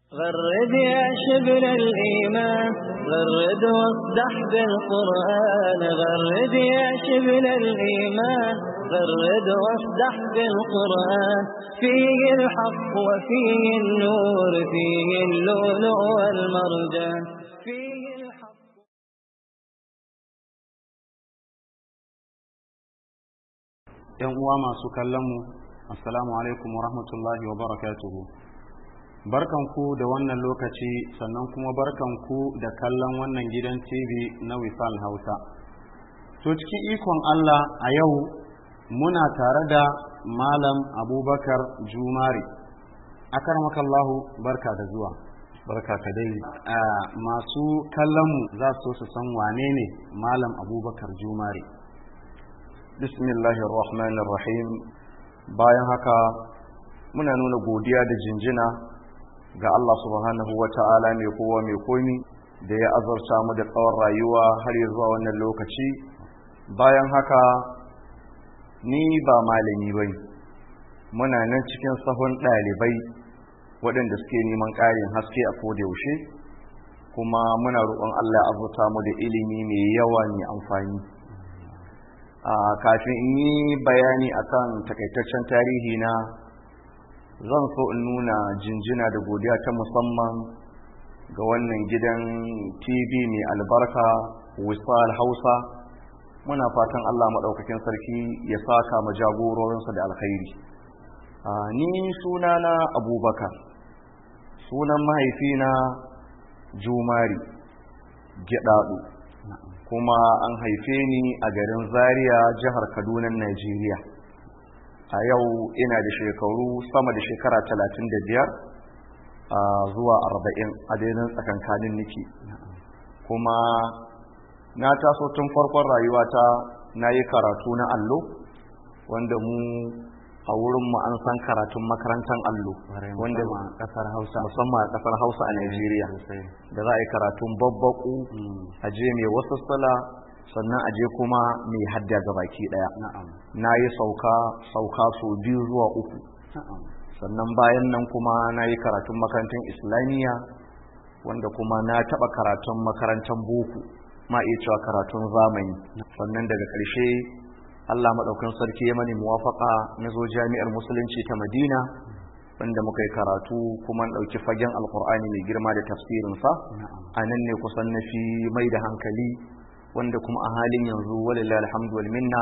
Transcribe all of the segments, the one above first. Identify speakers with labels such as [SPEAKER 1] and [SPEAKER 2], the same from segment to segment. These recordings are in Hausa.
[SPEAKER 1] غرد يا شبل الإيمان غرد واصدح بالقرآن غرد يا شبل الإيمان غرد واصدح بالقرآن فيه الحق وفيه النور فيه اللؤلؤ والمرجان فيه الحق
[SPEAKER 2] ‘Yan uwa masu kallonmu, Assalamu alaikum wa rahmatullahi wa barakatuhu. Barkanku da wannan lokaci sannan kuma barkanku da kallon wannan gidan TV na Wisal Hausa. To cikin ikon Allah a yau muna tare da Malam Abubakar Jumari. Akarmakallahu barka da zuwa. Barka ka dai. masu kallonmu za su so su san wane ne Malam Abubakar Jumari.
[SPEAKER 3] Bismillahirrahmanirrahim. Bayan haka muna nuna godiya da jinjina ga Allah subhanahu wa ta'ala mai kowa mai komi da ya azurta mu da tsawon rayuwa har ya zuwa wannan lokaci bayan haka ni ba malami bai muna nan cikin sahun ɗalibai waɗanda suke neman ƙarin haske a yaushe kuma muna roƙon Allah ya azurta mu da ilimi mai yawa mai amfani a kafin in yi bayani akan takaitaccen tarihi na zan so in nuna jinjina da godiya ta musamman ga wannan gidan tv mai albarka wisal hausa muna fatan allah maɗaukakin sarki ya saka ma jagororinsa da alkhairi ni sunana abubakar sunan mahaifina jumari gyaɗaɗu kuma an haife ni a garin zaria jihar kaduna najeriya a yau ina da shekaru sama da shekara talatin da biyar zuwa arba'in a daidai tsakankanin niki kuma na taso tun farkon rayuwata na yi karatu na allo wanda mu a wurin mu an san karatun makarantar allo wanda
[SPEAKER 2] kasar hausa
[SPEAKER 3] musamman a kasar hausa a Najeriya da za a yi karatun babbaku a je mai wasu sala sannan a je kuma mai hadda ga baki daya na yi sauka sauka so biyu zuwa uku sannan bayan nan kuma na yi karatun makarantar islamiyya wanda kuma na taɓa karatun makarantar boko ma iya cewa karatun zamani sannan daga ƙarshe Allah maɗaukin sarki ya mani muwafaka na zo jami'ar musulunci ta Madina wanda muka yi karatu kuma ɗauki fagen alkur'ani mai girma da tafsirinsa a nan ne kusan na fi mai da hankali wanda kuma a halin yanzu walillahi alhamdu wal minna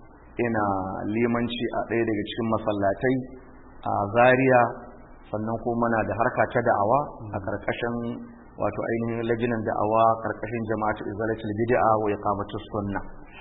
[SPEAKER 3] ina limanci a ɗaya daga cikin masallatai a Zaria sannan kuma muna da harka ta da'awa a karkashin wato ainihin lajinan da'awa karkashin jama'atu izalatul bid'a wa iqamatus sunna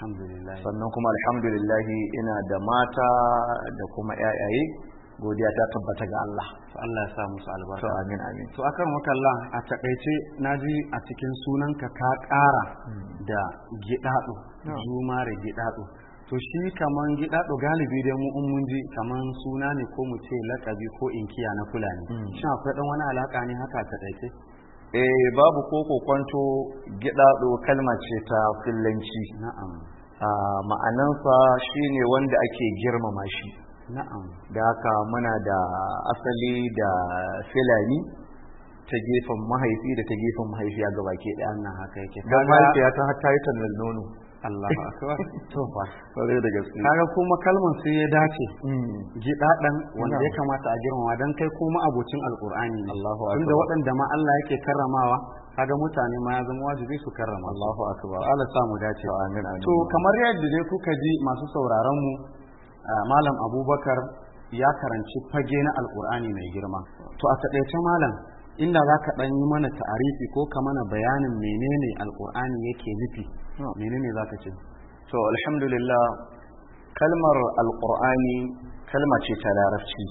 [SPEAKER 3] sannan kuma alhamdulillah ina da mata da kuma yayaye godiya ta tabbata ga Allah
[SPEAKER 2] to Allah ya sa musu albarka
[SPEAKER 3] to amin amin
[SPEAKER 2] to akan wakalla a takaice naji a cikin sunanka ka ƙara da gidado jumare gidado to shi kaman gidado galibi dai mu in mun ji kaman suna ne ko mu ce lakabi ko inkiya na fulani shin akwai dan wani alaka ne haka ta takaice
[SPEAKER 3] eh babu koko kwanto gidado kalma ce ta fillanci
[SPEAKER 2] na'am
[SPEAKER 3] ma'anansa shine wanda ake girmama shi
[SPEAKER 2] na'am
[SPEAKER 3] da haka muna da asali da filani ta gefen mahaifi da ta gefen mahaifiya ga baki ɗaya
[SPEAKER 2] wannan haka yake
[SPEAKER 3] don mahaifiya ta hatta yi tannan nono
[SPEAKER 2] Allahu akbar to fa
[SPEAKER 3] kwarai da gaske
[SPEAKER 2] kaga kuma kalmar sai ya dace gidadan wanda ya kamata a girmama dan kai kuma abocin alqur'ani ne
[SPEAKER 3] Allahu akbar
[SPEAKER 2] tunda waɗanda ma Allah yake karramawa kaga mutane ma ya zama wajibi su karrama
[SPEAKER 3] Allahu akbar
[SPEAKER 2] Allah sa mu dace
[SPEAKER 3] amin amin
[SPEAKER 2] to kamar yadda dai kuka ji masu sauraron mu malam Abubakar ya karanci fage na alqur'ani mai girma to a taƙaice malam inda za ka ɗan yi mana ta'arifi ko ka mana bayanin menene alqur'ani yake nufi menene za ka ce
[SPEAKER 3] to alhamdulillah kalmar alqur'ani kalma ce ta larabci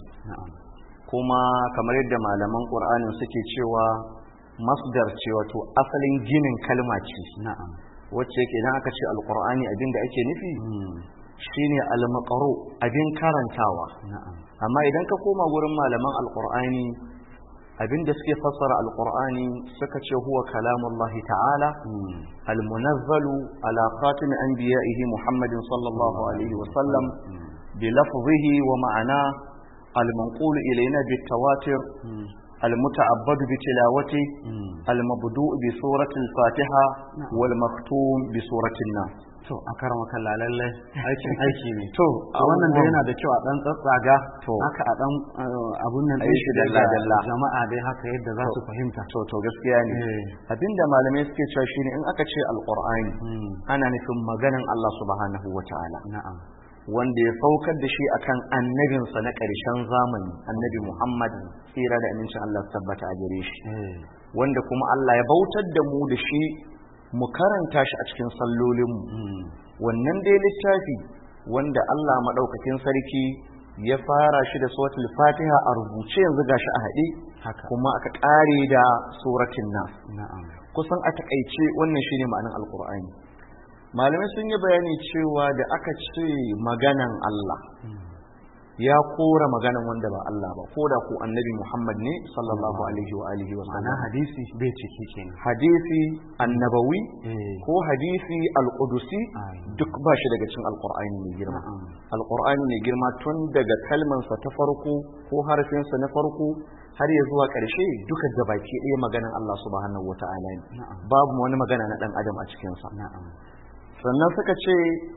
[SPEAKER 3] kuma kamar yadda malaman qur'anin suke cewa masdar ce wato asalin ginin kalma ce
[SPEAKER 2] na'am
[SPEAKER 3] wacce yake idan aka ce alqur'ani abin da ake nufi shine al-maqru abin karantawa
[SPEAKER 2] na'am
[SPEAKER 3] amma idan ka koma gurin malaman alqur'ani abin da suke fassara alqur'ani suka ce huwa kalamullahi ta'ala al-munazzalu ala khatim anbiya'ihi muhammadin sallallahu alaihi wa sallam bi lafzihi wa ma'ana al-manqul ilayna bit tawatir المتعبد بتلاوته المبدوء بسورة الفاتحة والمختوم بسورة الناس
[SPEAKER 2] to a karama kalla lallai aikin aiki ne
[SPEAKER 3] to
[SPEAKER 2] a wannan da yana da kyau a dan tsatsaga
[SPEAKER 3] To.
[SPEAKER 2] haka a dan uh, abun nan
[SPEAKER 3] A yi
[SPEAKER 2] din
[SPEAKER 3] shi
[SPEAKER 2] shi daga
[SPEAKER 3] dalla-dalla.
[SPEAKER 2] jama'a dai haka yadda za su fahimta
[SPEAKER 3] to to gaskiya ne
[SPEAKER 2] Eh.
[SPEAKER 3] abinda malamai suke cewa shine in aka ce alqur'ani
[SPEAKER 2] Mm.
[SPEAKER 3] ana nufin maganan Allah subhanahu wata'ala
[SPEAKER 2] na'am
[SPEAKER 3] wanda ya saukar da shi akan annabinsa na ƙarshen zamani annabi Muhammad tsira da amincin Allah su tabbata a gare shi
[SPEAKER 2] eh
[SPEAKER 3] wanda kuma Allah ya bautar da mu da shi mu karanta shi a cikin sallolinmu
[SPEAKER 2] mm.
[SPEAKER 3] wannan dai littafi wanda Allah maɗaukakin sarki ya fara shi da suratul fatiha a rubuce yanzu gashi a haɗe
[SPEAKER 2] haka
[SPEAKER 3] kuma aka ƙare da suratul nas
[SPEAKER 2] na'am
[SPEAKER 3] kusan a takaice wannan shine ma'anar alkur'ani malamai sun yi bayani cewa da aka ce maganan Allah ya kora maganan wanda ba Allah ba ko da ku annabi Muhammad ne sallallahu alaihi wa alihi wa
[SPEAKER 2] ma'ana
[SPEAKER 3] sallam
[SPEAKER 2] hadisi bai ciki kenan
[SPEAKER 3] hadisi annabawi
[SPEAKER 2] eh
[SPEAKER 3] ko hadisi alqudusi
[SPEAKER 2] Ai.
[SPEAKER 3] duk ba shi daga cikin alqur'ani mai girma
[SPEAKER 2] Na'am.
[SPEAKER 3] alqur'ani mai girma tun daga kalmansa ta farko ko harfinsa na farko har ya zuwa ƙarshe duka gabaki ɗaya maganan Allah subhanahu wata'ala ne
[SPEAKER 2] Na'am.
[SPEAKER 3] babu wani magana na ɗan adam a cikinsa
[SPEAKER 2] na'am
[SPEAKER 3] sannan suka ce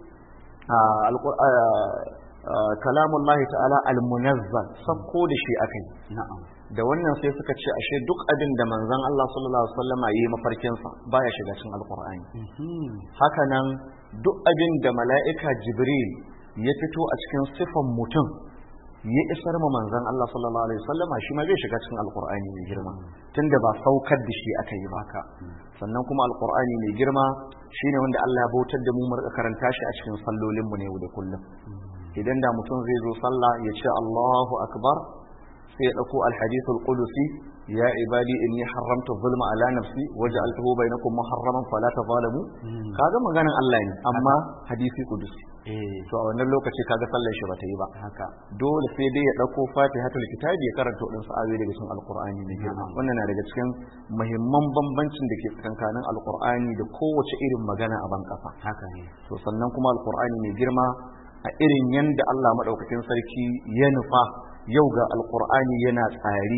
[SPEAKER 3] a alqur- a, a, kalamullahi ta'ala almunazzal sakko da shi akai
[SPEAKER 2] na'am
[SPEAKER 3] da wannan sai suka ce ashe duk abin da manzon Allah sallallahu alaihi wasallam yi mafarkinsa baya shiga cikin alqur'ani
[SPEAKER 2] Mhm.
[SPEAKER 3] haka nan duk abin da mala'ika jibril ya fito a cikin sifan mutum ya isar ma manzon Allah sallallahu alaihi wasallam shi ma zai shiga cikin alqur'ani mai girma tunda ba saukar da shi aka yi ba ka sannan kuma alqur'ani mai girma shine wanda Allah ya bautar da mu mu rika karanta shi a cikin sallolin mu ne yau da kullum idan da mutum zai zo sallah ya ce Allahu akbar sai ya dauko alhadith alqudusi ya ibadi inni haramtu zulma ala nafsi waj'altuhu bainakum muharraman fala tazalamu kaga maganan Allah ne amma hadisi qudusi
[SPEAKER 2] eh
[SPEAKER 3] to a wannan lokaci kaga sallar shi bata yi ba
[SPEAKER 2] haka
[SPEAKER 3] dole sai dai ya dauko fatihatul kitabi ya karanta wadansu ayoyi daga cikin alqur'ani ne girma
[SPEAKER 2] Na'am.
[SPEAKER 3] wannan na daga cikin muhimman bambancin da ke tsakankanin alqur'ani da kowace irin magana a ban kasa
[SPEAKER 2] haka ne
[SPEAKER 3] to sannan kuma alqur'ani mai girma a irin yanda Allah madaukakin sarki ya nufa yau ga alqur'ani yana tsari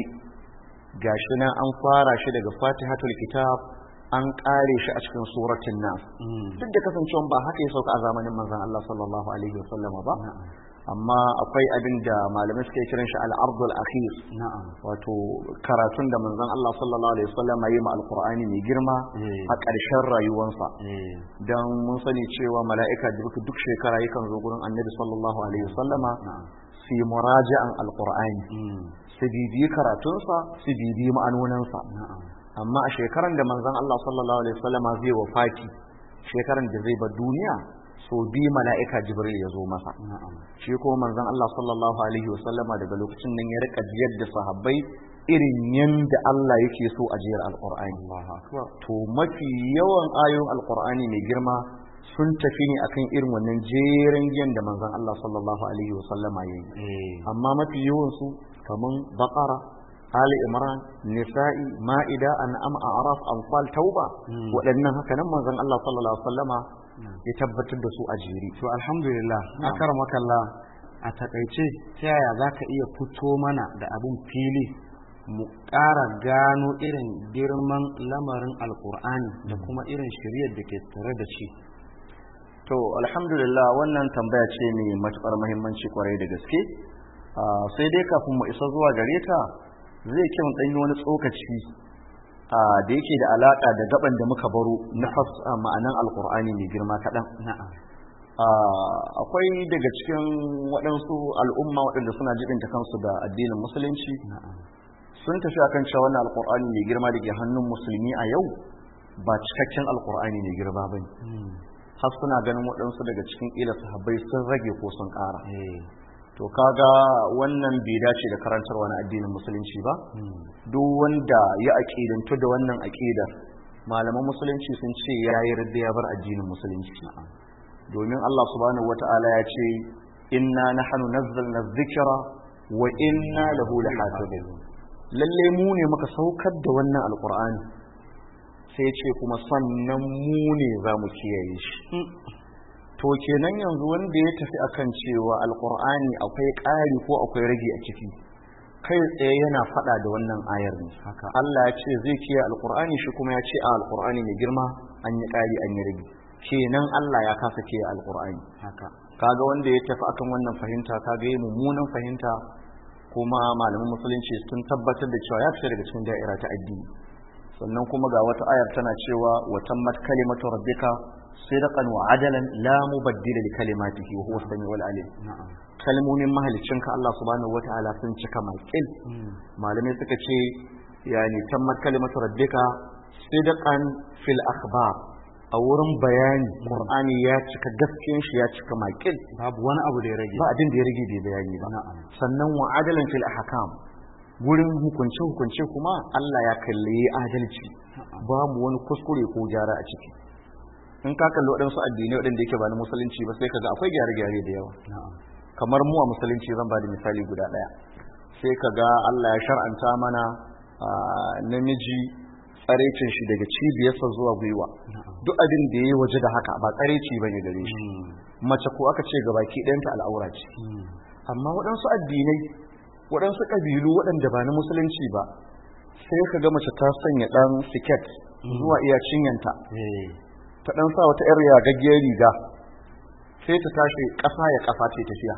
[SPEAKER 3] gashi nan an fara shi daga fatihatul kitab an kare shi a cikin suratul nas
[SPEAKER 2] Mm.
[SPEAKER 3] duk da kasancewa ba haka ya sauka a zamanin manzon Allah sallallahu alaihi wasallam ba
[SPEAKER 2] na'am
[SPEAKER 3] amma akwai abin da malamai suke kiran shi al-ardul akhir
[SPEAKER 2] na'am
[SPEAKER 3] wato karatun da manzon Allah sallallahu alaihi wasallam ya yi ma alqur'ani mai girma
[SPEAKER 2] Eh.
[SPEAKER 3] a ƙarshen rayuwarsa
[SPEAKER 2] eh
[SPEAKER 3] dan mun sani cewa mala'ika jibril duk shekara yakan zo gurin annabi sallallahu alaihi wasallama
[SPEAKER 2] na'am
[SPEAKER 3] su yi muraja'an alqur'ani
[SPEAKER 2] Mm.
[SPEAKER 3] su bibiyi karatunsa su bibiyi ma'anoninsa
[SPEAKER 2] na'am
[SPEAKER 3] amma a shekaran da manzon Allah sallallahu alaihi wasallama zai wafati shekaran da zai bar duniya so bi mala'ika jibril ya zo masa
[SPEAKER 2] na'am
[SPEAKER 3] shi ko manzon Allah sallallahu alaihi wasallama daga lokacin nan ya rika jiyar da sahabbai irin yanda Allah yake so a jiyar alqur'ani
[SPEAKER 2] Allahu akbar
[SPEAKER 3] to mafi yawan ayoyin alqur'ani mai girma sun tafi ne akan irin wannan jeren giyan da manzon Allah sallallahu alaihi wasallama yayi
[SPEAKER 2] eh
[SPEAKER 3] amma mafi yawan su kaman baqara Ali Imran, Nisa'i, Ma'ida, An'am, A'raf, Anfal, Tauba,
[SPEAKER 2] Hmm.
[SPEAKER 3] waɗannan haka nan manzon Allah sallallahu alaihi wasallama ya tabbatar da su a jere.
[SPEAKER 2] to alhamdulillah
[SPEAKER 3] Na'am.
[SPEAKER 2] akar makalla a takaice ta yaya za ka iya fito mana da abin fili mu ƙara gano irin girman lamarin alkur'ani da kuma irin shiriyar da ke tare da shi
[SPEAKER 3] To, alhamdulillah wannan tambaya ce mai matuƙar muhimmanci kwarai da gaske. Ah, sai dai kafin mu isa zuwa gare ta zai kyau ɗan yi wani tsokaci ah, da yake da alaƙa da gaban da muka baro na fas ah, ma'anan alƙur'ani mai girma kaɗan.
[SPEAKER 2] na'am
[SPEAKER 3] Ah, akwai daga cikin waɗansu al'umma waɗanda suna jibinta kansu da addinin musulunci
[SPEAKER 2] na'am
[SPEAKER 3] sun tafi akan cewa wannan alƙur'ani mai girma da ke hannun musulmi a yau ba cikakken alƙur'ani mai girma ba ne.
[SPEAKER 2] Mm.
[SPEAKER 3] har suna ganin waɗansu daga cikin ƙila sahabbai sun rage ko sun ƙara
[SPEAKER 2] eh
[SPEAKER 3] to kaga wannan bai dace da karantarwa na addinin musulunci ba
[SPEAKER 2] Mm.
[SPEAKER 3] duk wanda ya aƙidantu da wannan aƙidar malaman musulunci sun ce ya yi radda ya bar addinin musulunci domin Allah subhanahu wata'ala ya ce inna nahnu nazzalna dhikra wa inna lahu lahafizun lalle mu ne muka saukar da wannan alqur'ani sai ce kuma sannan mu ne za mu kiyaye shi to kenan yanzu wanda ya tafi akan cewa alqur'ani akwai ƙari ko akwai rage a ciki kai tsaye yana faɗa da wannan ayar ne
[SPEAKER 2] haka
[SPEAKER 3] Allah ya ce zai kiyaye alqur'ani shi kuma ya ce a alqur'ani mai girma an yi ƙari an yi rage kenan Allah ya kasa kiyaye alqur'ani
[SPEAKER 2] haka
[SPEAKER 3] kaga wanda ya tafi akan wannan fahimta kaga yi mummunan fahimta kuma malaman musulunci sun tabbatar da cewa ya fita daga cikin da'ira ta addini sannan kuma ga wata ayar tana cewa wa tammat kalimatu rabbika sidqan wa adalan la mubaddila li kalimatihi wa huwa samiul alim
[SPEAKER 2] na'am
[SPEAKER 3] kalmomin mahaliccinka Allah subhanahu wataala sun cika makil malamai suka ce yani tammat kalimatu rabbika sidqan fil akhbar a wurin bayani qur'ani ya cika gaskiyan shi ya cika makil
[SPEAKER 2] babu wani abu da ya rage
[SPEAKER 3] ba abin da ya rage bai bayani ba
[SPEAKER 2] na'am
[SPEAKER 3] sannan wa adalan fil ahkam gurin hukunce hukunce kuma Allah ya kalli adalci babu wani kuskure ko gyara a ciki in ka kalli waɗansu addinai waɗanda yake ba na musulunci ba sai kaga akwai gyare-gyare da yawa
[SPEAKER 2] na'am
[SPEAKER 3] kamar mu a musulunci zan ba da misali guda ɗaya sai kaga Allah ya shar'anta mana a, namiji tsarecin shi daga cibiyarsa zuwa gwiwa
[SPEAKER 2] na'am
[SPEAKER 3] duk abin da ya yi waje da haka ba tsareci ba ne gare shi mace ko aka ce gabaki ɗayanta al'aura ce amma waɗansu addinai waɗansu ƙabilu waɗanda ba na musulunci ba sai ka ga mace ta sanya ɗan siket zuwa iya cinyanta
[SPEAKER 2] eh
[SPEAKER 3] ta ɗan sa wata ‘yar yagaggiyar riga sai ta tashi ƙasa ya ƙasa ce tafiya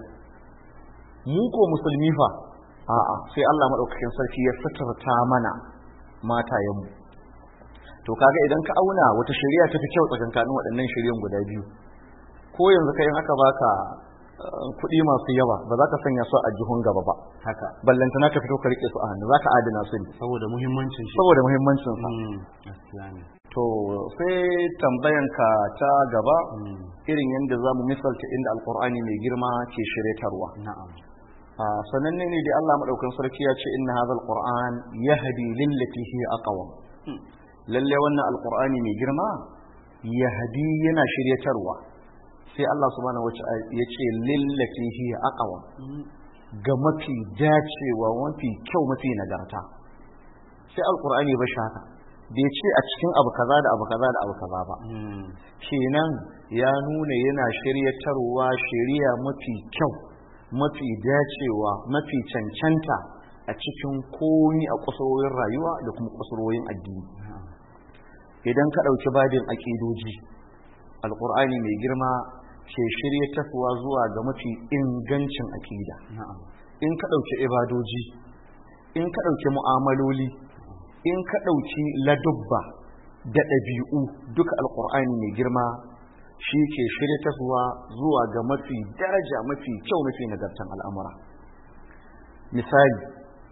[SPEAKER 3] mu ko musulmi fa a'a sai Allah maɗaukakin sarki ya suturta mana matayenmu to kaga idan ka auna wata shari'a ta fi kyau tsakankanin waɗannan shari'an guda biyu ko yanzu kai in aka baka eh, kuɗi masu yawa ba za ka sanya su a jihun gaba ba
[SPEAKER 2] haka
[SPEAKER 3] ballantana ka fito ka rike su a hannu za ka adana su ne
[SPEAKER 2] saboda muhimmancin shi
[SPEAKER 3] saboda muhimmancin sa
[SPEAKER 2] Mm, gaskiya ne
[SPEAKER 3] to sai tambayanka ta gaba
[SPEAKER 2] Mm,
[SPEAKER 3] irin yadda za mu misalta inda alkur'ani mai girma ke shiryatarwa
[SPEAKER 2] na'am
[SPEAKER 3] a sananne ne da Allah madaukakin sarki ya ce inna hadha alquran yahdi lillati hiya aqwam lalle wannan alqur'ani mai girma yahdi yana shiryatarwa sai Allah subhanahu wata'ala ya ce lillati hiya aqwam ga mafi dacewa mafi kyau mafi nagarta sai alqur'ani ba shi haka bai ce a cikin abu kaza da abu kaza da abu kaza ba
[SPEAKER 2] Mm,
[SPEAKER 3] kenan ya nuna yana shiryatarwa shiriya mafi kyau mafi dacewa mafi cancanta a cikin komi a kusurwoyin rayuwa da kuma kusurwoyin addini
[SPEAKER 2] na'am
[SPEAKER 3] idan ka ɗauki babin aƙidoji alƙur'ani mai girma ke shiryatarwa zuwa ga mafi ingancin aƙida
[SPEAKER 2] na'am
[SPEAKER 3] in ka ɗauki ibadoji in ka ɗauki mu'amaloli in ka ɗauki ladubba da ɗabi'u duka alƙur'ani mai girma shi ke shiryatarwa zuwa ga mafi daraja mafi kyau mafi nagartan al'amura misali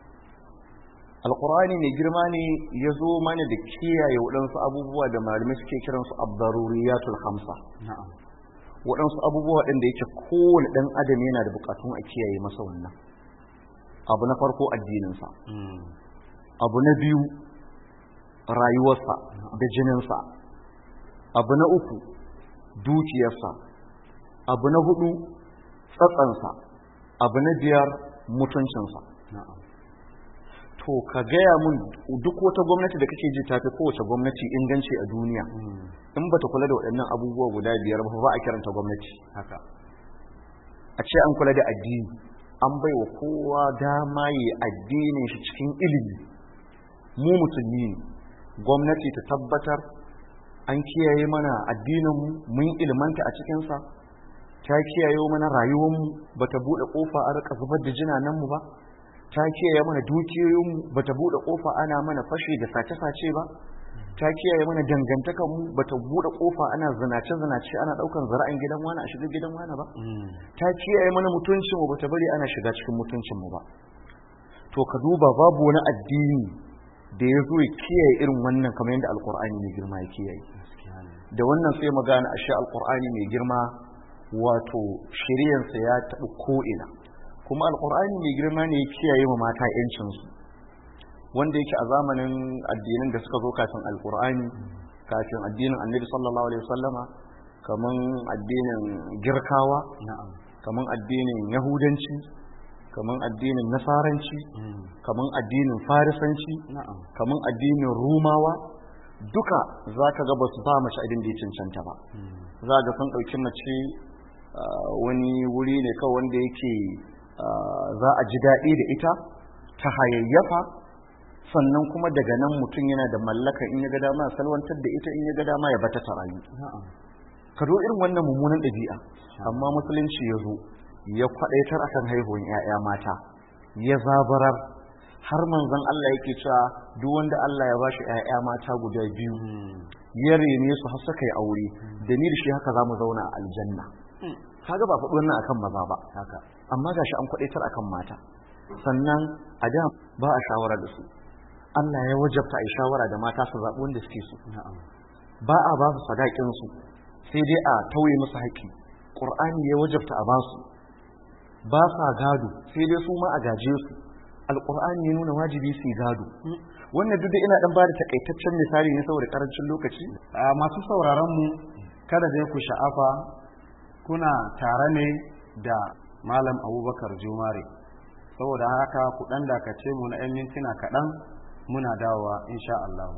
[SPEAKER 3] alƙur'ani mai girma ne ya zo mana da kiyaye waɗansu abubuwa da malamai suke kiransu abdaruriyatul hamsa
[SPEAKER 2] na'am
[SPEAKER 3] waɗansu abubuwa waɗanda yake kowane ɗan adam yana da buƙatun a kiyaye masa wannan abu na farko addininsa
[SPEAKER 2] Mm,
[SPEAKER 3] abu na biyu rayuwarsa da jininsa abu na uku dukiyarsa abu na hudu tsatsansa abu na biyar mutuncinsa
[SPEAKER 2] na'am
[SPEAKER 3] to ka gaya mun duk wata gwamnati da kake ji tafi kowace gwamnati inganci a duniya
[SPEAKER 2] Mm,
[SPEAKER 3] in ba ta kula da waɗannan abubuwa guda biyar ba ba a kiranta gwamnati
[SPEAKER 2] haka
[SPEAKER 3] a ce an kula da addini an bai wa kowa dama yi addinin shi cikin ilimi mu musulmi ne gwamnati ta tabbatar an kiyaye mana addininmu mun ilmanta a cikinsa ta kiyaye mana rayuwarmu ba ta buɗe ƙofa a rika zubar da jinanenmu ba ta kiyaye mana dukiyoyinmu ba ta buɗe ƙofa ana mana fashe da sace-sace ba ta kiyaye mana dangantakanmu ba ta buɗe ƙofa ana zinace-zinace ana ɗaukan zara'in gidan wani a shiga gidan wani ba
[SPEAKER 2] Mm,
[SPEAKER 3] ta kiyaye mana mutuncinmu ba ta bari ana shiga cikin mutuncinmu ba to ka duba babu wani addini da ya zo ya kiyaye irin wannan kamar yadda alkur'ani mai girma ya kiyaye
[SPEAKER 2] gaskiya ne
[SPEAKER 3] da wannan sai mu gane ashe alkur'ani mai girma wato shiryansa ya taɓa ko'ina kuma alkur'ani mai girma ne ya kiyaye ma mata 'yancinsu wanda yake a zamanin addinin da suka zo kafin alkur'ani kafin addinin annabi sallallahu alaihi wasallama kaman addinin girkawa
[SPEAKER 2] na'am
[SPEAKER 3] kaman addinin yahudanci kaman addinin nasaranci
[SPEAKER 2] Mm,
[SPEAKER 3] kaman addinin farisanci
[SPEAKER 2] na'am
[SPEAKER 3] kaman addinin rumawa duka za ka ga ba su ba mace abin da ya cancanta ba
[SPEAKER 2] Mm,
[SPEAKER 3] za ga sun ɗauki mace ah, wani wuri ne kawai wanda yake ah, za a ji daɗi da ita ta hayayyafa sannan kuma daga nan mutum yana da mallaka in ya ga dama ya salwantar da ita in ya ga dama ya bata ta rayu ka zo irin wannan mummunan ɗabi'a amma musulunci ya zo ya kwaɗaitar akan haihuwan 'ya'ya mata ya zabarar har manzon Allah yake cewa duk wanda Allah ya bashi 'ya'ya mata guda biyu ya rene su har suka yi aure da ni da shi haka zamu zauna a aljanna kaga ba faɗi wannan akan maza ba haka amma gashi an kwaɗaitar akan mata sannan a da ba a shawara da su Allah ya wajabta a yi shawara da mata su zaɓi wanda suke so ba a ba su sadakin su sai dai a tauye musu haƙƙi ƙur'ani ya wajabta a basu ba sa gado sai dai su ma a gaje su alƙur'ani ya nuna wajibi su gado wannan duk da ina dan bada takaitaccen misali ne saboda karancin lokaci
[SPEAKER 2] masu sauraron mu kada dai ku sha'afa kuna tare ne da malam abubakar jumare saboda haka ku dan dakace mu na 'yan mintuna kaɗan muna dawowa insha Allah.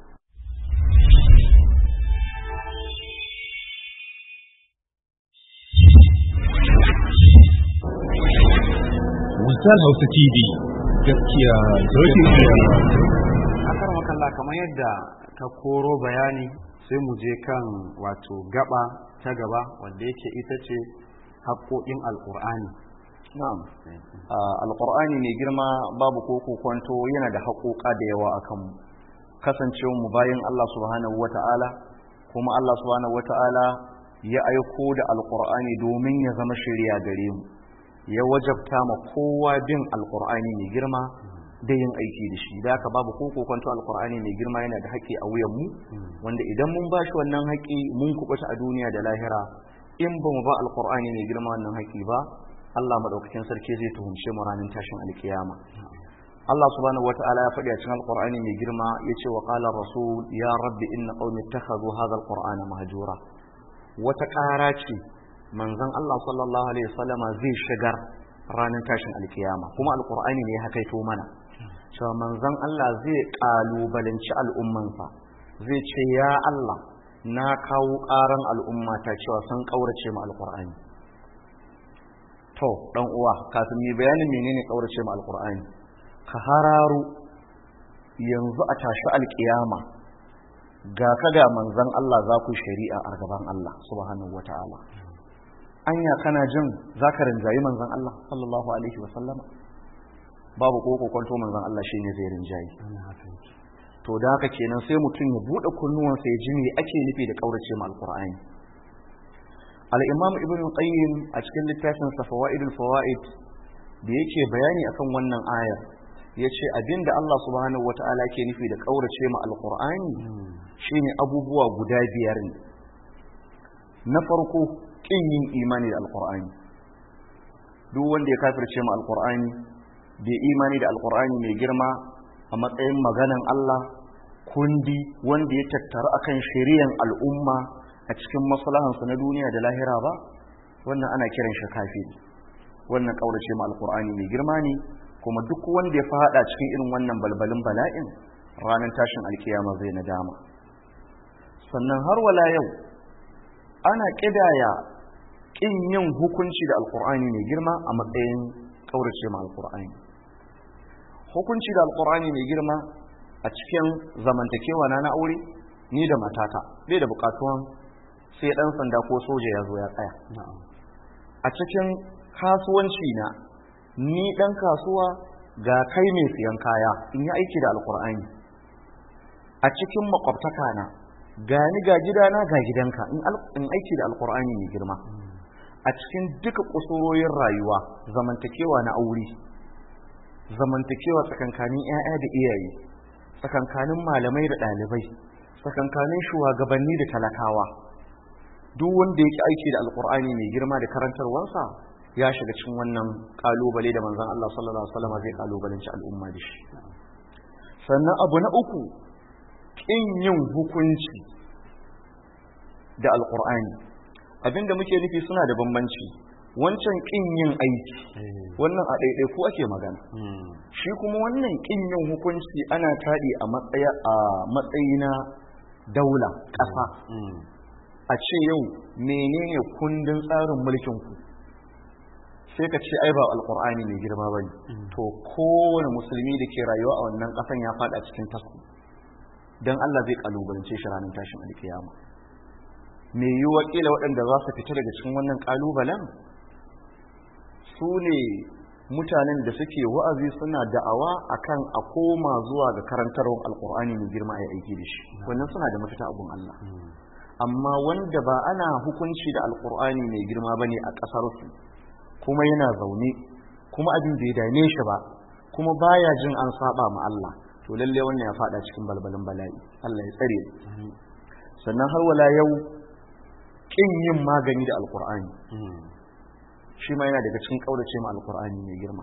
[SPEAKER 4] Wisal Hausa TV gaskiya dokin
[SPEAKER 2] Akar makalla kamar yadda ka koro bayani sai mu je kan wato gaba ta gaba wanda yake ita ce haƙoƙin alƙur'ani.
[SPEAKER 3] na'am alqur'ani mai girma babu ko kwanto yana da haƙoƙa da yawa akan mu kasancewar mu bayan Allah subhanahu wata'ala kuma Allah subhanahu wata'ala ya aiko da alqur'ani domin ya zama shari'a gare mu ya wajabta ma kowa bin alqur'ani mai girma da yin aiki da shi da haka babu ko kwanto alqur'ani mai girma yana da haƙƙi a wuyan mu wanda idan mun bashi wannan haƙƙi mun kubuta a duniya da lahira in ba mu ba alqur'ani mai girma wannan haƙƙi ba Allah madaukakin sarki zai tuhumce mu ranar tashin alkiyama Allah subhanahu wataala ya faɗi a cikin alqur'ani mai girma yace wa qala rasul ya rabbi inna qaumi ittakhadhu hadha alqur'ana mahjura wata ƙara ce manzon Allah sallallahu alaihi wasallama zai shigar ranar tashin alkiyama kuma alqur'ani ne ya hakaito mana cewa manzon Allah zai kalubalanci al'ummansa zai ce ya Allah na kawo ƙaran al'ummata cewa sun ƙaurace mu alqur'ani to dan uwa kafin mai bayanin menene kaurace mu alqur'ani ka hararu yanzu a tashi alkiyama ga ka ga manzon Allah za ku shari'a a gaban Allah subhanahu wataala anya kana jin zaka rinjayi manzon Allah sallallahu alaihi wa sallama babu ko kwanto manzon Allah shine zai rinjayi to da haka kenan sai mutum ya bude kunnuwansa ya ji me ake nufi da kaurace mu alqur'ani al'imam ibn qayyim a cikin littafin fawa'idul fawa'id da yake bayani akan wannan ayar ya ce abinda Allah subhanahu wa ta'ala ke nufi da ƙaurace ma alƙur'ani shine abubuwa guda biyar ne na farko ƙin yin imani da alƙur'ani duk wanda ya kafirce ma alƙur'ani bai imani da alƙur'ani mai girma a matsayin maganan Allah kundi wanda ya tattaru akan shari'an al'umma a cikin maslahansa na duniya da lahira ba wannan ana kiran shi kafiri wannan kaurace ma alqur'ani mai girma ne kuma duk wanda ya fada cikin irin wannan balbalin bala'in ranar tashin alkiyama zai nadama sannan har wala yau ana kidaya kin yin hukunci da alqur'ani mai girma a matsayin kaurace ma alqur'ani hukunci da alqur'ani mai girma a cikin zamantakewa na na aure ni da matata bai da bukatuwan sai dan sanda ko soja ya zo ya tsaya a cikin kasuwanci na ni dan kasuwa ga kai mai siyan kaya in yi aiki da alkur'ani a cikin makwabtaka na ga ni ga gidana ga gidanka in aiki da alkur'ani mai girma a cikin duka kusurorin rayuwa zamantakewa na aure zamantakewa tsakankanin 'ya'ya da iyaye tsakankanin malamai da ɗalibai tsakankanin shugabanni da talakawa duk wanda yake aiki da alkur'ani mai girma da karantarwarsa ya shiga cikin wannan kalubale da manzon Allah sallallahu alaihi wasallam zai kalubalanci al'umma da shi sannan abu na uku kin yin hukunci da alkur'ani abinda muke nufi suna da bambanci wancan kin yin aiki wannan a ɗaiɗai ko ake magana shi kuma wannan kin yin hukunci ana taɗi a matsayi na daula ƙasa a ce yau menene kundin tsarin mulkin ku sai ka ce ai ba alqur'ani mai girma bane to kowane musulmi da ke rayuwa a wannan kasan ya fada cikin tasku dan Allah zai kalubalance shi ranar tashin alkiyama me yiwuwa kila waɗanda za su fita daga cikin wannan kalubalen su ne mutanen da suke wa'azi suna da'awa akan a koma zuwa ga karantarwar alkur'ani mai girma a aiki da shi wannan suna da mafita abun Allah amma wanda ba ana hukunci da alkur'ani mai girma bane a ƙasar su kuma yana zaune kuma abin bai dame shi ba kuma baya jin an saba ma Allah to lalle wannan ya fada cikin balbalin bala'i Allah ya tsare sannan har wala yau kin yin magani da alkur'ani shi ma yana daga cikin kaurace ma alkur'ani mai girma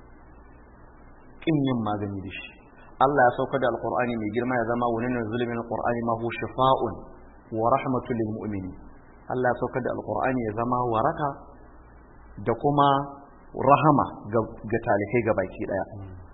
[SPEAKER 3] kin yin magani da shi Allah ya sauka da alkur'ani mai girma ya zama wani na zulumin alkur'ani ma hu shifa'un wa rahmatul lil mu'minin Allah ya sauka da alkur'ani ya zama waraka da kuma rahama ga talikai ga baki daya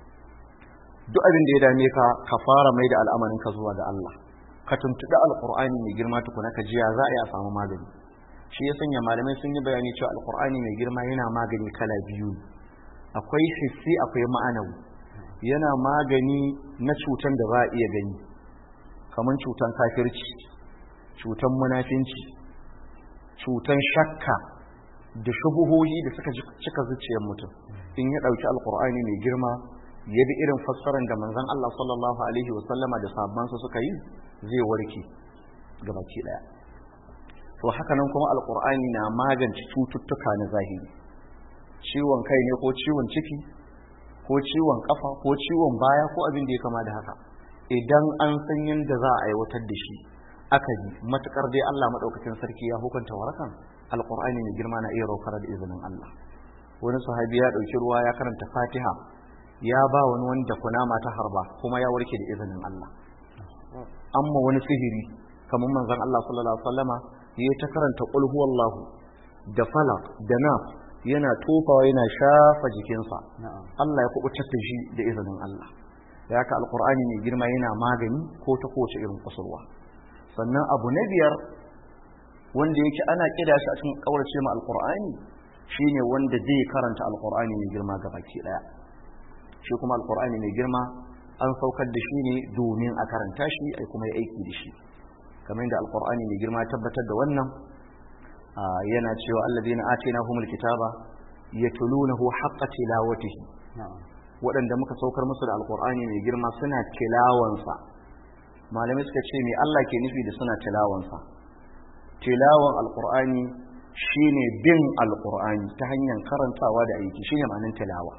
[SPEAKER 3] duk abin da ya dame ka ka fara mai da al'amarin ka zuwa ga Allah ka tuntuɗi alkur'ani mai girma tukuna ka jiya za a yi a samu magani shi ya sanya malamai sun yi bayani cewa alkur'ani mai girma yana magani kala biyu akwai hissi akwai ma'anawi yana magani na cutan da ba a iya gani kamar cutan kafirci cutan munafinci cutan shakka da shubuhohi da suka cika zuciyar mutum in ya ɗauki alkur'ani mai girma ya bi irin fassarar da manzon Allah sallallahu alaihi wasallama da sahabbansa suka yi zai warke gabaki daya to haka nan kuma alkur'ani na magance cututtuka na zahiri ciwon kai ne ko ciwon ciki ko ciwon kafa ko ciwon baya ko abin da ya kama da haka idan an san yadda za a aiwatar da shi aka yi matukar dai Allah madaukakin sarki ya hukunta warakan alkur'ani mai girma na iya raukar da izinin Allah wani sahabi ya dauki ruwa ya karanta fatiha ya ba wani wanda kunama ta harba kuma ya warke da izinin Allah amma wani sihiri kamar manzon Allah sallallahu alaihi wasallama ya ta karanta qul huwallahu da falaq da nas yana tofawa yana shafa jikinsa Allah ya kubutar da shi da izinin Allah da haka alqur'ani mai girma yana magani ko ta kowace irin kusurwa sannan abu na biyar wanda yake ana kida shi a cikin kaurace ma alqur'ani shine wanda zai karanta alqur'ani mai girma gabaki daya shi kuma alqur'ani mai girma an saukar da shi ne domin a karanta shi ai kuma ya aiki da shi kamar da alqur'ani mai girma tabbatar da wannan yana cewa alladheena atainahumul kitaba yatlunahu haqqa tilawatihi waɗanda muka saukar musu da alqur'ani mai girma suna tilawansa malamai suka ce me Allah ke nufi da suna tilawansa tilawan alqur'ani shine bin alqur'ani ta hanyar karantawa da aiki shine ma'anar tilawa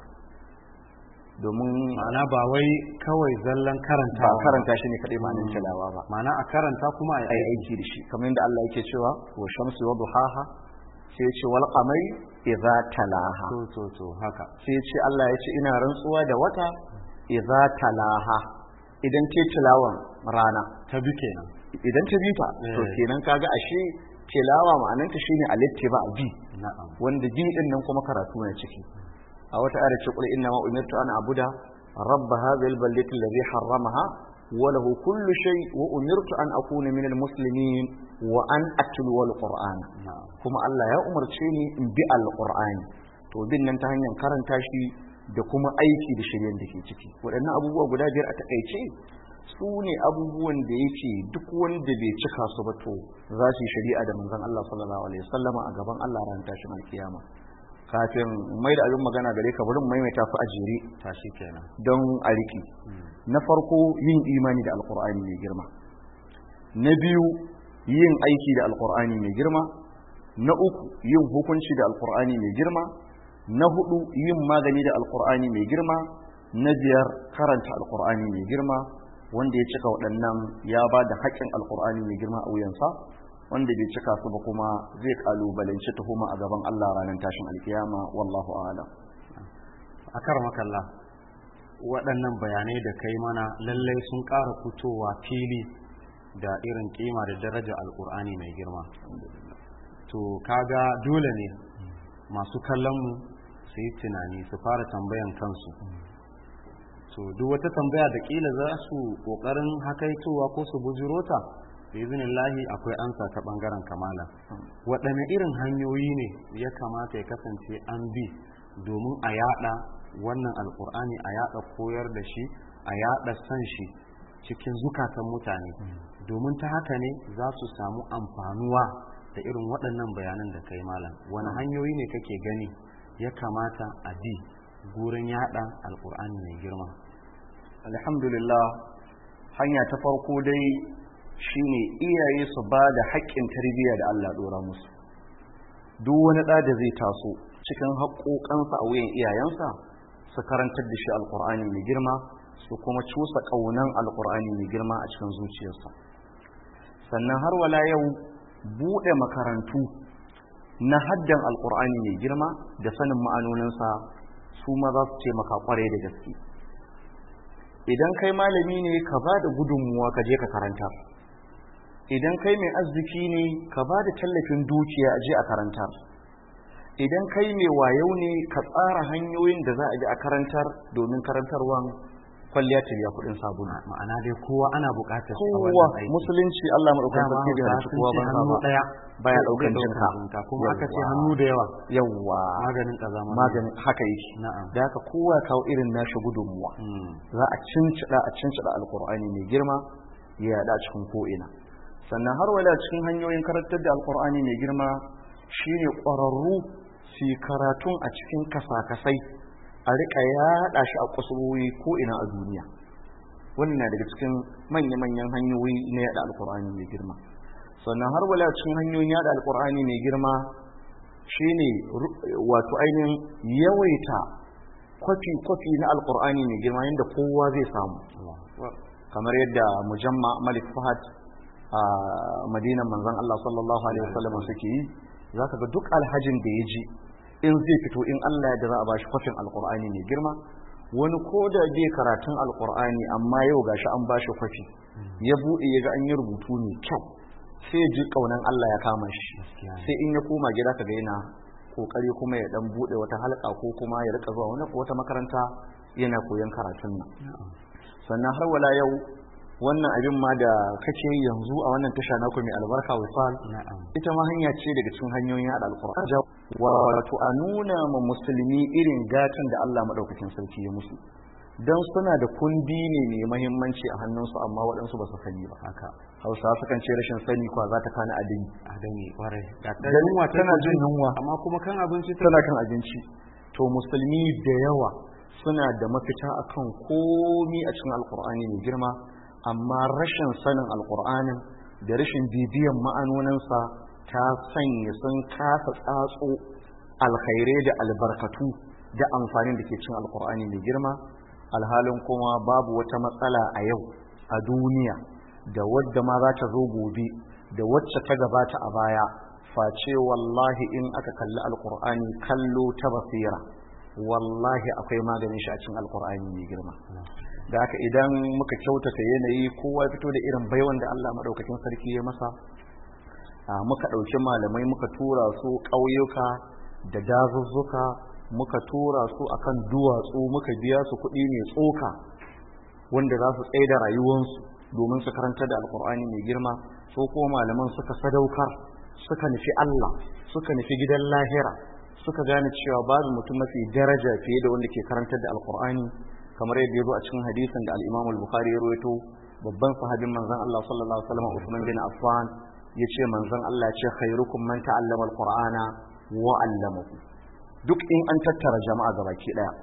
[SPEAKER 3] domin
[SPEAKER 2] ma'ana ba wai kawai zallan karanta
[SPEAKER 3] ba karanta shi ne kadai ma'anar tilawa ba
[SPEAKER 2] ma'ana a karanta kuma a
[SPEAKER 3] ai aiki da shi kamar yadda Allah yake cewa wa shamsi wa duhaha sai ce wal qamari idza talaha
[SPEAKER 2] to to to haka
[SPEAKER 3] sai ce Allah ya ce ina rantsuwa da wata idza talaha idan ce tilawan rana
[SPEAKER 2] ta bi kenan
[SPEAKER 3] idan ta bifa to kenan kaga ashe tilawa ma'ananta shine alittiba bi
[SPEAKER 2] na'am
[SPEAKER 3] wanda bi din nan kuma karatu ne ciki a wata ayar ce qul inna ma umirtu an abuda rabb hadhihi albaldati alladhi harramaha wa lahu kullu shay wa umirtu an akuna min almuslimin wa an atlu alquran kuma Allah ya umarce ni in bi alqur'ani to bin nan ta hanyar karanta shi da kuma aiki da shiryen da ke ciki waɗannan abubuwa guda biyar a takaice su ne abubuwan da yake duk wanda bai cika su ba to za su yi shari'a da manzon Allah sallallahu alaihi wasallama a gaban Allah ran tashin alkiyama kafin mai da abin magana gare ka bari maimaita su a jere
[SPEAKER 2] tashi kenan
[SPEAKER 3] don a riki na farko yin imani da alkur'ani mai girma na biyu yin aiki da alkur'ani mai girma na uku yin hukunci da alkur'ani mai girma na hudu yin magani da alkur'ani mai girma na biyar karanta alkur'ani mai girma wanda ya cika waɗannan ya ba da haƙƙin alkur'ani mai girma a wuyansa wanda bai cika su ba kuma zai kalubalanci tuhuma a gaban Allah ranar tashin alkiyama wallahu a'lam
[SPEAKER 2] a makalla waɗannan bayanai da kai mana lallai sun ƙara fitowa fili da irin kima da daraja alkur'ani mai girma to kaga dole ne masu kallon mu su yi tunani su fara tambayan kansu to duk wata tambaya da kila za su kokarin hakaitowa ko su bujiro ta lahi akwai ansa ta bangaren kamala waɗanne irin hanyoyi ne ya kamata ya kasance an bi domin a yada wannan alkur'ani a yada koyar da shi a yada san shi cikin zukatan mutane domin ta haka ne za su samu amfanuwa da irin waɗannan bayanan da kai malam wani hanyoyi ne kake gani ya kamata a bi gurin yada alkur'ani mai girma
[SPEAKER 3] alhamdulillah hanya ta farko dai shine iyaye su ba da haƙƙin tarbiyya da Allah ɗora musu duk wani ɗa da zai taso cikin haƙoƙansa a wuyan iyayensa su karantar da shi alƙur'ani mai girma su kuma cusa ƙaunan alƙur'ani mai girma a cikin zuciyarsa sannan har wala yau buɗe makarantu na haddan alƙur'ani mai girma da sanin ma'anoninsa su ma za su taimaka ƙwarai da gaske idan kai malami ne ka ba da gudunmuwa ka je ka karanta idan kai mai arziki ne ka ba da tallafin dukiya a je a karantar idan kai mai wayo ne ka tsara hanyoyin da za a bi a karantar domin karantarwan kwalliya ta biya kuɗin sabulu
[SPEAKER 2] ma'ana dai kowa ana buƙatar shi a
[SPEAKER 3] kowa
[SPEAKER 2] wannan aiki
[SPEAKER 3] musulunci Allah madaukakin
[SPEAKER 2] dama
[SPEAKER 3] sarki da
[SPEAKER 2] hausa
[SPEAKER 3] halicci
[SPEAKER 2] sun
[SPEAKER 3] kowa
[SPEAKER 2] ce
[SPEAKER 3] ban
[SPEAKER 2] hannu
[SPEAKER 3] ba
[SPEAKER 2] ɗaya
[SPEAKER 3] baya
[SPEAKER 2] bai
[SPEAKER 3] ɗaukan
[SPEAKER 2] ɗaukar
[SPEAKER 3] jinka
[SPEAKER 2] jinka kuma aka ce
[SPEAKER 3] Yawwa.
[SPEAKER 2] hannu da yawa
[SPEAKER 3] yawwa
[SPEAKER 2] maganin ƙazama
[SPEAKER 3] maganin haka yake
[SPEAKER 2] na'am
[SPEAKER 3] da haka kowa ya kawo irin nashi gudunmuwa
[SPEAKER 2] Mm.
[SPEAKER 3] za a cincida a cincida alkur'ani mai girma ya yada cikin ko'ina sannan har wala cikin hanyoyin karantar da alkur'ani mai girma shine ƙwararru su yi karatun a cikin kasakasai a riƙa yaɗa shi a kusurwoyi ko'ina a duniya wannan na daga cikin manya-manyan hanyoyi na yada alkur'ani mai girma sannan har wala cikin hanyoyin yada alkur'ani mai girma shine ru- wato ainihin yawaita kwafi-kwafi na alkur'ani mai girma yadda kowa zai samu kamar yadda mujamma malik fahad a madinan manzon Allah sallallahu alaihi wasallam suke yi za ka ga duk alhajin da ya ji in zai fito in Allah ya da za a bashi kwafin alkur'ani mai girma wani ko da bai karatun alkur'ani amma yau gashi an bashi kwafi ya buɗe ya ga an yi rubutu mai kyau sai ya ji kaunan Allah ya kama shi
[SPEAKER 2] Gaskiya ne.
[SPEAKER 3] sai in ya koma gida ka ga yana kokari kuma ya dan bude wata halka ko kuma ya rika zuwa wani wata makaranta yana koyon karatun nan sannan har wala yau wannan abin ma da kake yi yanzu a wannan tasha naku mai albarka wisal
[SPEAKER 2] na'am
[SPEAKER 3] ita ma hanya ce daga cikin hanyoyin yada alqur'ani wato a nuna ma musulmi irin gatan da Allah madaukakin sarki ya musu dan suna da kundi ne mai muhimmanci a hannunsu amma waɗansu ba su sani ba
[SPEAKER 2] haka
[SPEAKER 3] hausa sukan ce rashin sani kwa za ta kana adini
[SPEAKER 2] a dani kwarai ga ta
[SPEAKER 3] Dan
[SPEAKER 2] yunwa ta
[SPEAKER 3] tana jin yunwa
[SPEAKER 2] amma kuma kan abinci ta
[SPEAKER 3] tana kan abinci to musulmi da yawa suna da mafita akan komi a cikin alkur'ani mai girma amma rashin sanin alkur'anin da rashin bibiyan ma'anoninsa ta sanya sun kasa tsatso alkhairai da albarkatu da amfanin da ke cin alkur'ani mai girma alhalin kuma babu wata matsala a yau a duniya da wadda ma za ta zo gobe da wacce ta gabata a baya face wallahi in aka kalli alkur'ani kallo ta basira wallahi akwai maganin shi a cikin alkur'ani mai girma da haka idan muka kyautata yanayi kowa fito da irin baiwan da Allah madaukakin sarki ya masa a muka ɗauki malamai muka tura su ƙauyuka da dazuzzuka muka tura su akan duwatsu muka biya su kuɗi mai tsoka wanda za su tsaye da rayuwansu domin su karanta da alkur'ani mai girma so kuma malaman suka sadaukar suka nufi Allah suka nufi gidan lahira suka gane cewa babu mutum mafi daraja fiye da wanda ke karantar da alkur'ani kamar yadda ya zo a cikin hadisin da al-Imam al-Bukhari ya rawaito babban sahabin manzon Allah sallallahu alaihi wasallam Uthman bin Affan yace manzon Allah ya ce khairukum man ta'allama al-Qur'ana wa 'allamahu duk in an tattara jama'a gabaki daya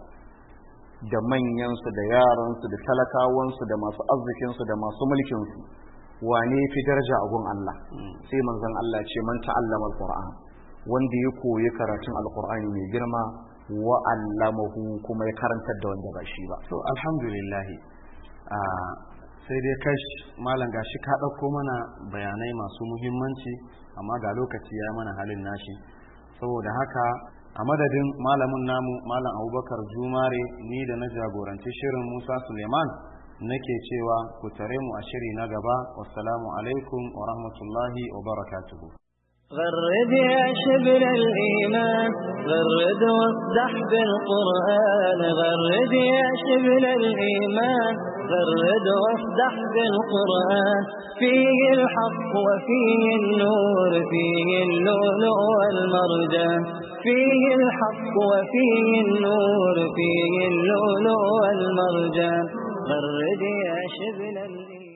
[SPEAKER 3] da manyansu da yaransu da talakawansu da masu arzikinsu da masu mulkinsu wane fi daraja a gun Allah sai manzon Allah ce man ta'allama al-Qur'an wanda ya koyi karatun alkur'ani mai girma wa allamahu kuma ya karantar da wanda ba shi ba
[SPEAKER 2] to alhamdulillah a sai dai kash malam gashi ka ɗauko mana bayanai masu muhimmanci amma ga lokaci ya mana halin nashi saboda haka a madadin malamin namu malam abubakar jumare ni da na jagoranci shirin musa suleiman nake cewa ku tare mu a shiri na gaba wassalamu alaikum wa rahmatullahi wa barakatuhu
[SPEAKER 1] غرد يا شبل الإيمان غرد واصدح بالقرآن غرد يا شبل الإيمان غرد واصدح بالقرآن فيه الحق وفيه النور فيه اللؤلؤ والمرجان فيه الحق وفيه النور فيه اللؤلؤ والمرجان غرد يا شبل الإيمان